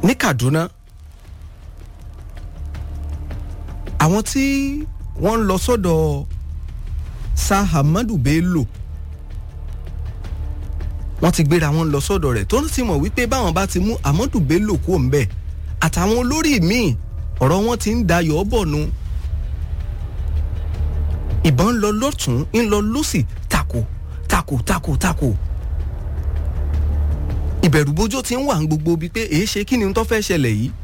ní Kaduna àwọn tí wọ́n ń lọ sọ́dọ̀ Sir Ahmadu Bello wọ́n ti gbéra wọn lọ sọ́dọ̀ rẹ̀ tó ń sì mọ̀ wípé báwọn bá ti mú Ahmadu Bello kú òun bẹ́ẹ̀ àtàwọn olórí míì ọ̀rọ̀ wọn ti ń dayọ̀ bọ̀ nu ìbọn ń lọ lọ́tún ń lọ lọ́sì tako tako tako tako ìbẹ̀rùbojo ti ń wà ń gbogbo bíi pé èé ṣe kí ni tó fẹ́ ṣẹlẹ̀ yìí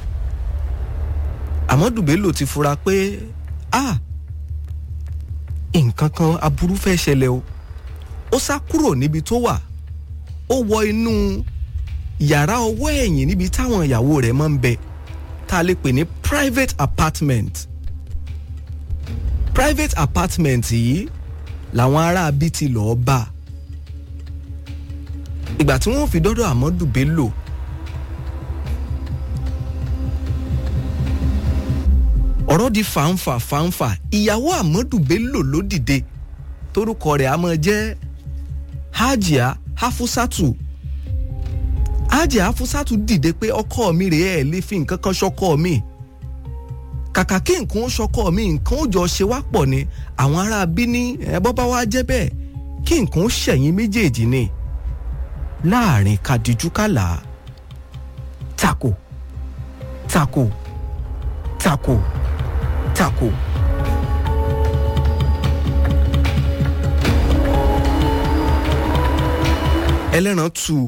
Ahmadu Bello ti fura pé ah nǹkan kan aburú fẹ́ ṣẹlẹ̀ o ó sá kúrò níbi tó wà ó wọ inú yàrá ọwọ́ ẹ̀yìn níbi táwọn ìyàwó rẹ̀ máa ń bẹ tá a lè pè ní private apartment private apartment yìí làwọn aráabí ti lọ́ọ́ bá ìgbà tí wọ́n fi dọ́dọ̀ Ahmadu Bello ọ̀rọ̀ di fàǹfà fàǹfà ìyàwó Ahmadu Bello ló dìde torúkọ rẹ̀ á máa jẹ́ Hajia Hafusatu Hajia Hafusatu dìde pé ọkọ mi rèé ẹ̀ lè fi nǹkan kan ṣọkọ mi kàkà kí nǹkan ó ṣọkọ mi nǹkan ó jọ ṣe wá pọ̀ ni àwọn ará bí ní ẹ̀bọ́ bá wá jẹ́ bẹ́ẹ̀ kí nǹkan ó ṣẹ̀yìn méjèèjì ni láàrin kadijú kàlà tako tako tako tako. ẹlẹ́ran tu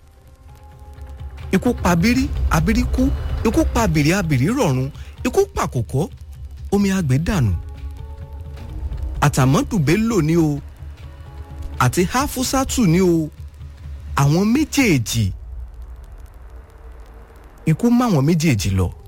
ikú pa abírí abírí kú ikú pa abìrí abìrí rọ̀run ikú pa kòkó omi àgbẹ̀ dànù àtàmọ́dù Bello ni o àti Hafusatu ni o àwọn méjèèjì ikú máwọn méjèèjì lọ